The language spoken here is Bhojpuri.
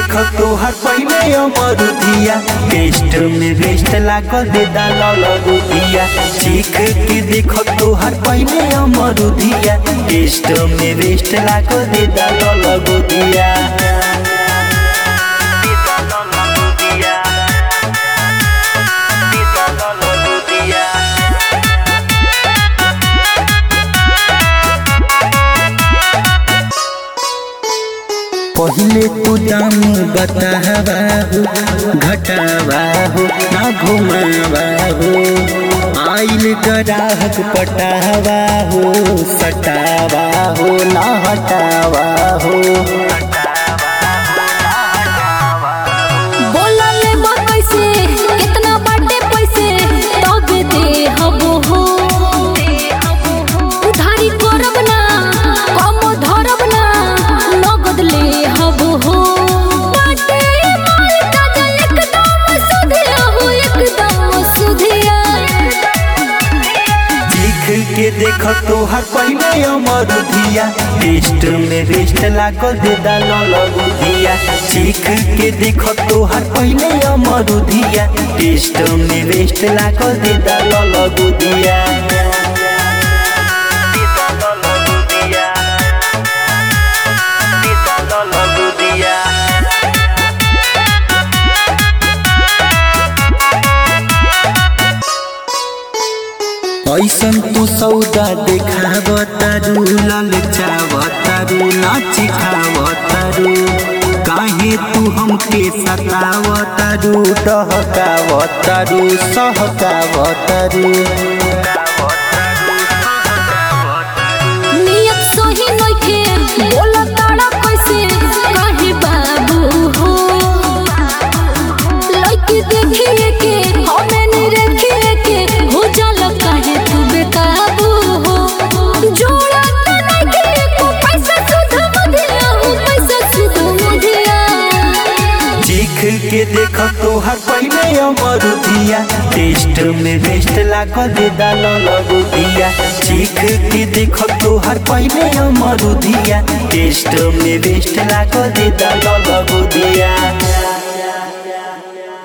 देख तोहर पहले अमरुदिया टेस्ट में बेस्ट लागल दे दाल रुदिया चीख के देख तोहर पहले अमरुदिया टेस्ट में बेस्ट लागल दे दाल रुदिया पहले तू दाम बतावा हो घटावा हो ना घुमावा हो आइल ग्राहक पटावा हो सटावा हो ना हटावा हो बोला ले बा कैसे कितना बाटे पैसे तब दे हबो हो उधारी करब ना कम धरब ना नगद ले हबो हो बाटे माल काजल एकदम सुधिया हो एकदम सुधिया चीख के देख तोहर पहले अमरुदिया टेस्ट में बेस्ट लागल दे दाल रुदिया चीख के देख तोहर पहले अमरुदिया टेस्ट में बेस्ट लागल दे दाल रुदिया ऐसन तू सौदा देखावतारू ललचावतारू नाचिखावतारू काहे तू हमके सतावतारू डहकावतारू सहकावतारू नियत सही नइखे बोला ताड़ा कैसे काहे बाबू हो लड़की देखिए के हमें नहीं रखिए के हो जाला काहे तू बेकाबू हो जोड़ा त नइखे को पैसा सुध मुदिया हो पैसा सुध मुदिया चीख के देख तोहर पहले अमरुदिया टेस्ट में बेस्ट लागल दे दाल रुदिया चीख के देख तोहर पहले अमरुदिया टेस्ट में बेस्ट लागल दे दाल रुदिया